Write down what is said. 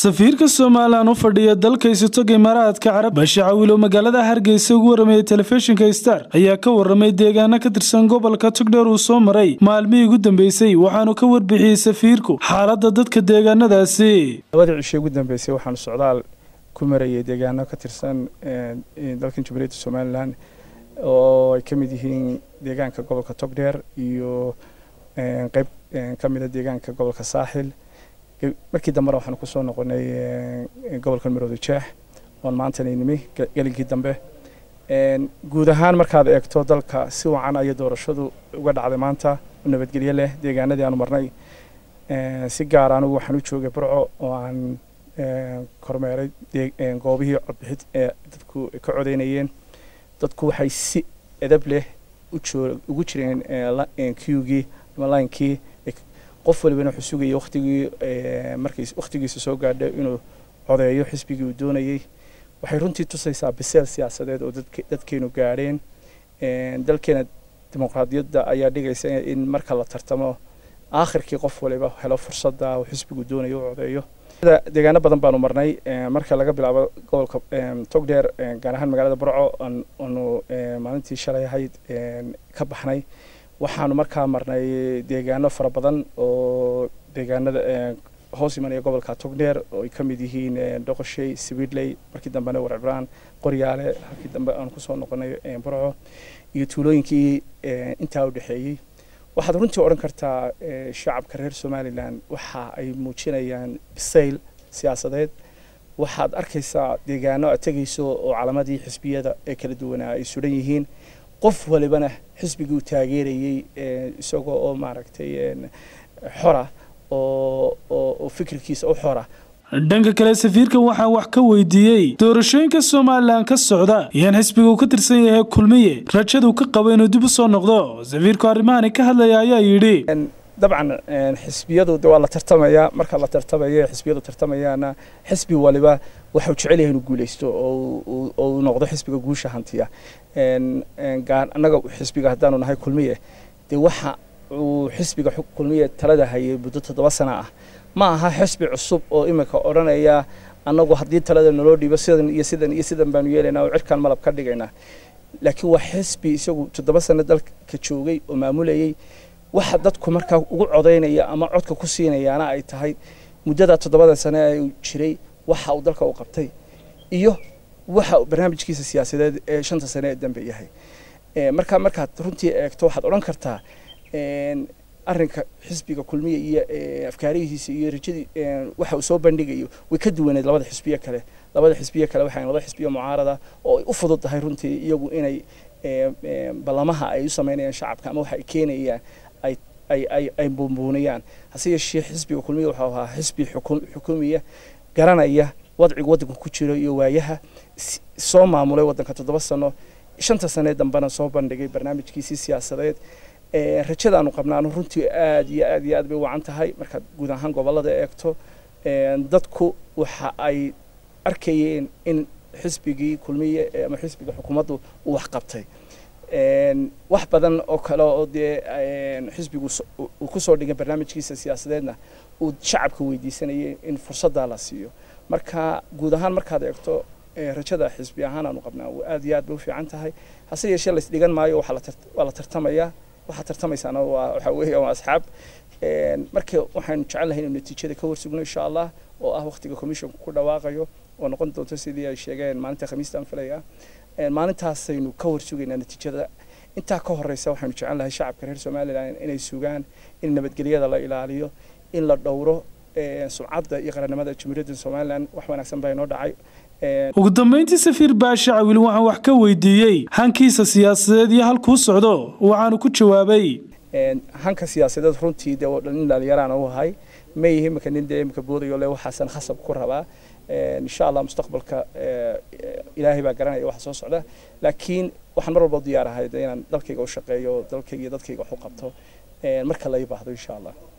safiirka somalilan u fadhiya dalka isotoga imaaraadka carab bashe cawiilo magaalada hargeysa ugu waramayay telefishinka star ayaa ka waramay deegaano ka tirsan gobolka togdheer uu soo maray maalmihii ugu dambeysay waxaanu ka warbixiyey safiirku xaaladda dadka deegaanadaasi labadii cishii ugu dambeysay waxaanu socdaal ku marayay deegaano ka tirsan dalkan jamhuuriyadda somalilan oo ay ka mid yihiin deegaanka gobolka togdheer iyo qeyb ka mida deegaanka gobolka saaxil markii dambena waxaanu kusoo noqonay gobolka marooda jeex oon maantana nimi gelinkii dambe guud ahaan markaad eegto dalka si wacan ayay doorashadu uga dhacday maanta u nabadgelyo leh deegaanadii aanu marnay si gaar anigu waxaan u joogay burco oo aan kormeeray goobihii codbixid ee dadku ka codeynayeen dadku waxay si edab leh ugu jireen qgii ama linekii qof walibana wuxuu sugayay waktigii markii waktigiisa soo gaadhay inuu codeeyo xisbigii uu doonayey waxay runtii tusaysaa biseel siyaasadeed oo dadkeenu gaadheen dalkeena dimuqraadiyadda ayaa dhigaysa in marka la tartamo aakhirkii qof waliba helo fursadda uu xisbigu doonayo u codeeyo deegaano badan baanu marnay marka laga bilaabo gobolka togdheer gaar ahaan magaalada burco aanu maalintii shalay ahayd ka baxnay waxaanu markaa marnay deegaano fara badan oo deegaanada hoos imanaya gobolka togdheer oo ay ka mid yihiin doqoshay sibidley markii dambena warcibraan qoryaale halkii dambe aan kusoo noqonay burco iyo tuulooyinkii intaa u dhexeeyey waxaad runtii odhan kartaa shacabka reer somalilan waxa ay muujinayaan bisayl siyaasadeed waxaad arkaysaa deegaano aad tegayso oo calamadii xisbiyada ee kala duwanaa ay sudan yihiin qof walibana xisbigii uu taageerayey isagoo oo maaragtay xora oo fikirkiisa u xora dhanka kale safiirkan waxaa wax ka weydiiyey doorashooyinka somalilan ka socda iyaan xisbiga uu ka tirsan yahay kulmiye rajaduu ka qabo inuu dib u soo noqdo safiirku arrimahani ka hadlaya ayaa yidhi dabcan xisbiyadu de waa la tartamayaa marka la tartamayo xisbiyadu tartamayaana xisbi waliba waxau jecel yahay inuu guuleysto oo uu noqdo xisbiga guusha hantiya annaga xisbiga haddaanu nahay kulmiye dee waxa uu xisbiga kulmiye talada hayay muddo toddoba sana ah ma aha xisbi cusub oo imika odhanaya annagu haddii talada naloo dhiibo sidan iyo sidan iyo sidan baanu yeelaynaa oo cirkaan malab ka dhigaynaa laakiin waa xisbi isagu toddoba sano dalka joogay oo maamulayay waxa dadku markaa ugu codaynaya ama codka ku siinayaana ay tahay muddada toddobada sane ee jiray waxa uu dalka u qabtay iyo waxa barnaamijkiisa siyaasadeed ee shanta sane ee dambe yahay markaa markaad runtii eegto waxaad odhan kartaa arrinka xisbiga kulmiya iyo afkaarihiisa iyo rajadii waxa uu soo bandhigayo way ka duwaneed labada xisbiye kale labada xisbiye kale waxay laba xisbiye mucaarada oo ay u fudud tahay runtii iyagu inay ballamaha ay u samaynayaan shacabka ama waxa ay keenayaan ay ay ay ay buunbuunayaan hase yeeshee xisbiga kulmiya wuxuu ahaa xisbi xukumiya garanaya wadciga waddanka ku jiro iyo waayaha soo maamulay waddanka toddoba sano shanta sanee dambena soo bandhigay barnaamijkiisii siyaasadeed rajadaanu qabnaanu runtii aad iyo aad iyo aad bay wacan tahay markaad guud ahaan gobollada eegto dadku waxa ay arkayeen in xisbigii kulmiye ama xisbiga xukuumaddu uu wax qabtay wax badan oo kale oo dee xisbigu uu kusoo dhigay barnaamijkiisa siyaasadeedna uu shacabka weydiisanayay in fursaddaa la siiyo marka guud ahaan markaad eegto rajada xisbi ahaan aanu qabnaa aad iyo aad bay u fiican tahay hase yeeshee laysdhigan maayo waa la tartamayaa waxaad tartamaysaana waa waxa weeye waa asxaab marka waxaanu jecel lahay inuu natiijada ka warsugno insha allah oo ah waqtiga commissionku ku dhawaaqayo oo noqon doonto sidii ay sheegeen maalinta khamiistaan filaya maalintaasaynu ka warsugaynaa natiijada intaa ka horeysa waxaanu jecel lahay shacabka reer somalilan inay sugaan in nabadgelyada la ilaaliyo in la dhowro sumcadda iyo qarannimada jamhuuriyadda somalilan wax wanaagsan baa inoo dhacay ugu dambeyntii safiir baashe cawil waxaan wax ka weydiiyey hankiisa siyaasadeed iyo halkuu socdo waxaanu ku jawaabay hanka siyaasadeed runtii dee nin dhalinyaraan u ahay ma yihi imika nin dee imika boodayo le waxaasan khasab ku rabaa insha allah mustaqbalka ilaahay baa garanaya waxa soo socda laakiin waxaan mar walba diyaar ahay inaan dalkayga u shaqeeyo dalkayga iyo dadkayga wax u qabto marka la ii baahdo insha allah